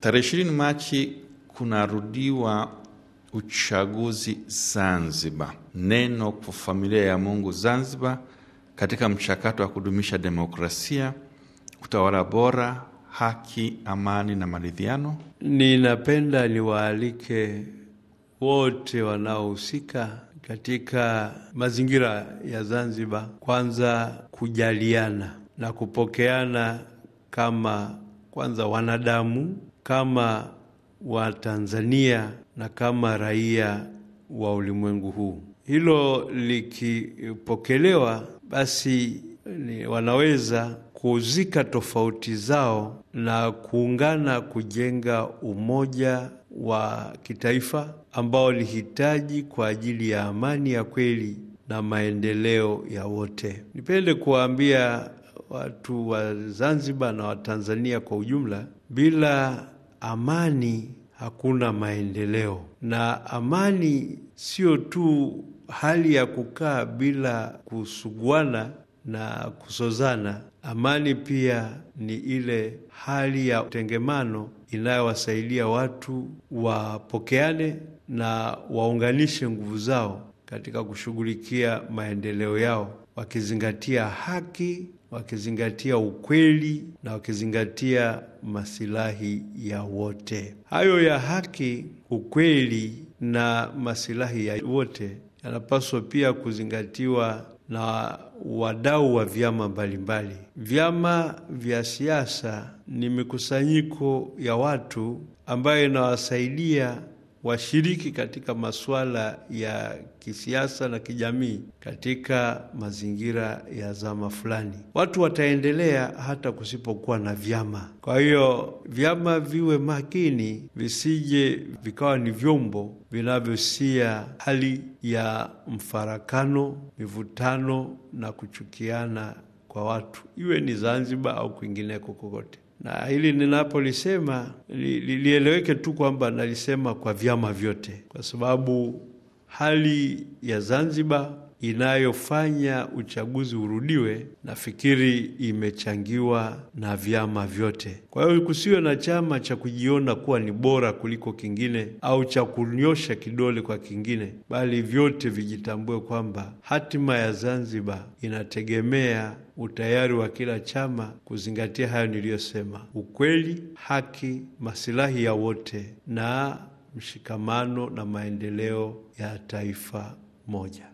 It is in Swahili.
Tarehe ishirini Machi kunarudiwa uchaguzi Zanzibar. Neno kwa familia ya Mungu Zanzibar katika mchakato wa kudumisha demokrasia, utawala bora, haki, amani na maridhiano. Ninapenda niwaalike wote wanaohusika katika mazingira ya Zanzibar, kwanza kujaliana na kupokeana kama kwanza wanadamu, kama Watanzania na kama raia wa ulimwengu huu. Hilo likipokelewa, basi ni wanaweza kuzika tofauti zao na kuungana kujenga umoja wa kitaifa ambao ni hitaji kwa ajili ya amani ya kweli na maendeleo ya wote. Nipende kuwaambia watu wa Zanzibar na Watanzania kwa ujumla, bila amani hakuna maendeleo, na amani sio tu hali ya kukaa bila kusuguana na kusozana. Amani pia ni ile hali ya utengemano inayowasaidia watu wapokeane na waunganishe nguvu zao katika kushughulikia maendeleo yao, wakizingatia haki, wakizingatia ukweli na wakizingatia masilahi ya wote. Hayo ya haki, ukweli na masilahi ya wote yanapaswa pia kuzingatiwa na wadau wa vyama mbalimbali. Vyama vya siasa ni mikusanyiko ya watu ambayo inawasaidia washiriki katika masuala ya kisiasa na kijamii katika mazingira ya zama fulani. Watu wataendelea hata kusipokuwa na vyama. Kwa hiyo vyama viwe makini, visije vikawa ni vyombo vinavyosia hali ya mfarakano, mivutano na kuchukiana kwa watu, iwe ni Zanzibar au kwingineko kokote na hili ninapolisema li, li, lieleweke tu kwamba nalisema kwa vyama vyote, kwa sababu hali ya Zanzibar inayofanya uchaguzi urudiwe, nafikiri imechangiwa na vyama vyote. Kwa hiyo kusiwe na chama cha kujiona kuwa ni bora kuliko kingine au cha kunyosha kidole kwa kingine, bali vyote vijitambue kwamba hatima ya Zanzibar inategemea utayari wa kila chama kuzingatia hayo niliyosema: ukweli, haki, masilahi ya wote na mshikamano na maendeleo ya taifa moja.